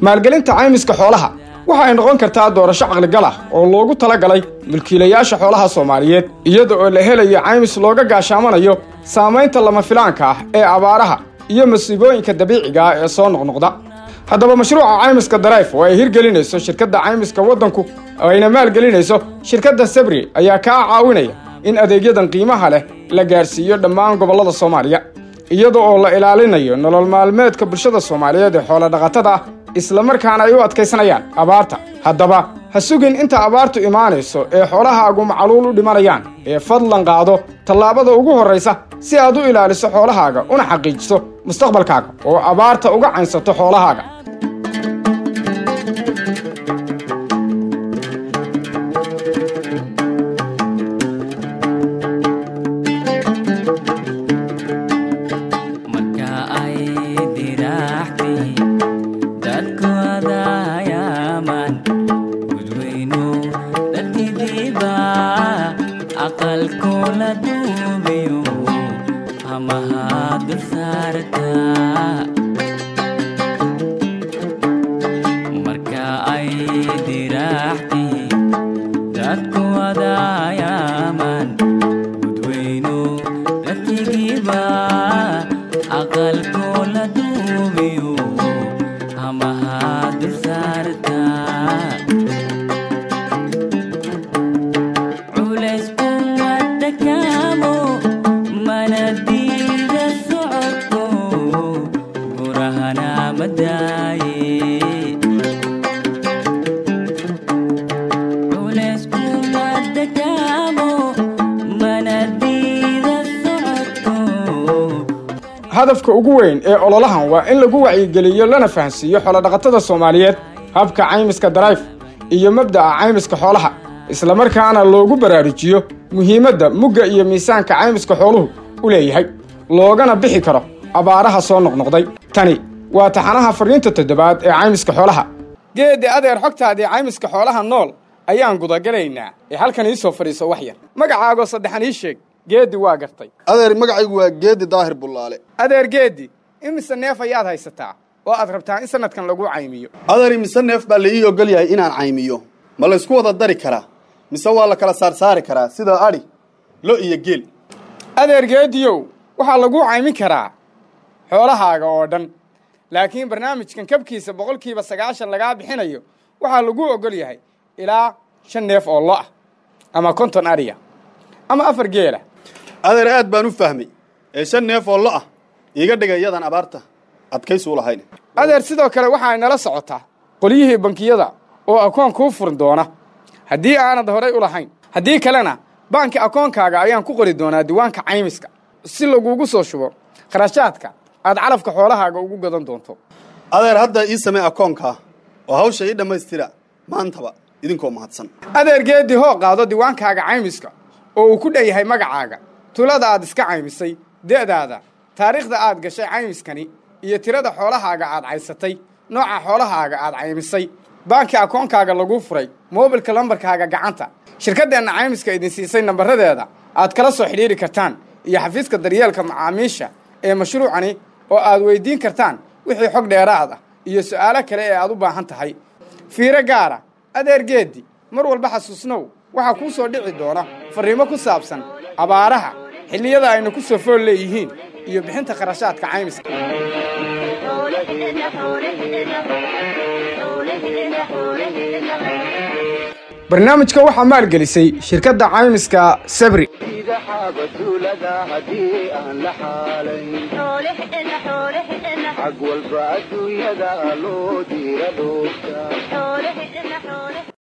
maalgelinta caymiska xoolaha waxa ay noqon kartaa doorasho caqligal ah oo loogu talagalay mulkiilayaasha xoolaha soomaaliyeed iyada oo la helayo caymis looga gaashaamanayo saamaynta lama filaanka ah ee abaaraha iyo masiibooyinka dabiiciga ah ee soo noqnoqda haddaba mashruuca caymiska darayf oo ay hirgelinayso shirkadda caymiska waddanku oo ayna maalgelinayso shirkadda sabri ayaa kaa caawinaya in adeegyadan qiimaha leh la gaarsiiyo dhammaan gobollada soomaaliya iyada oo la ilaalinayo nolol maalmeedka bulshada soomaaliyeed ee xoolodhaqatada ah islamarkaana ay u adkaysanayaan abaarta haddaba ha sugin inta abaartu imaanayso ee xoolahaagu macaluul u dhimanayaan ee fadlan qaado tallaabada ugu horraysa si aad u ilaaliso xoolahaaga una xaqiijiso mustaqbalkaaga oo abaarta uga caynsato xoolahaaga marka ay diraaxtay dadkooda yaaman gudweyno dadkidiiba aqalkoola duubiyo hamaha dul saarta marka ay diraaxtay dadkooda yaaman gudweyno dadkigiiba aqalkoola duubiyo hamaha dul saarta culays kuma dakaamo mana diida socodko gurahana madaaye culays kuma dakaamo mana diida socodko hadafka ugu weyn ee ololahan waa in lagu wacyigeliyo lana fahansiiyo xoolodhaqatada soomaaliyeed habka caymiska darayf iyo mabda'a caymiska xoolaha islamarkaana loogu baraarujiyo muhiimadda mugga iyo miisaanka caymiska xooluhu u leeyahay loogana bixi karo abaaraha soo noqnoqday tani waa taxanaha fariinta toddobaad ee caymiska xoolaha geeddi adeer xogtaadii caymiska xoolaha nool ayaan gudagalaynaa ee halkan ii soo fadhiiso wax yar magacaagoo saddexan ii sheeg geeddi waa gartay adeer magacaygu waa geedi daahir bullaale adeer geeddi imise neef ayaad haysataa oo aad rabtaa in sanadkan lagu caymiyo adeer mise neef baa la ii ogol yahay inaan caymiyo ma laysku wada dari karaa mise waa la kala saarsaari karaa sida adhi lo iyo geel adeer geediyow waxaa lagu caymin karaa xoolahaaga oo dhan laakiin barnaamijkan kabkiisa boqolkiiba sagaashan lagaa bixinayo waxaa lagu ogol yahay ilaa shan neef oo lo ah ama konton adhiya ama afar geela adeer aad baan u fahmay ee shan neef oo lo ah iiga dhigay iyadan abaarta adkaysu u lahayn adeer sidoo kale waxa ay nala socotaa qolyihii bankiyada oo akoon kuu furin doona haddii aanad horay u lahayn haddii kalena baanki akoonkaaga ayaan ku qori doonaa diiwaanka caymiska si lagugu soo shubo kharashaadka aad calafka xoolahaaga ugu gadan doonto adeer hadda ii samee akoonkaa oo hawsha ii dhammaystira maantaba idinkoo mahadsan adeer geeddi hoo qaado diiwaankaaga caymiska oo uu ku dhan yahay magacaaga tulada aad iska caymisay de'daada taariikhda aad gashay caymiskani iyo tirada xoolahaaga aad caysatay nooca xoolahaaga aad caymisay baanki akoonkaaga laguu furay moobilka lambarkaaga gacanta shirkaddeenna caymiska idin siisay nambaradeeda aad kala soo xidhiiri kartaan iyo xafiiska daryeelka macaamiisha ee mashruucani oo aad weyddiin kartaan wixii xog dheeraad ah iyo su'aalo kale ee aad u baahan tahay fiiro gaara adeer geeddi mar walba xasuusnow waxaa kuu soo dhici doona farriimo ku saabsan abaaraha xilliyada aynu ku soo fool leeyihiin iyo bixinta kharashaadka caymiska barnaamijka waxaa maalgelisay shirkadda caymiska sabri xaabatuulada haddii aan la xaalayn xag walba adduunyada loo diira dhoofta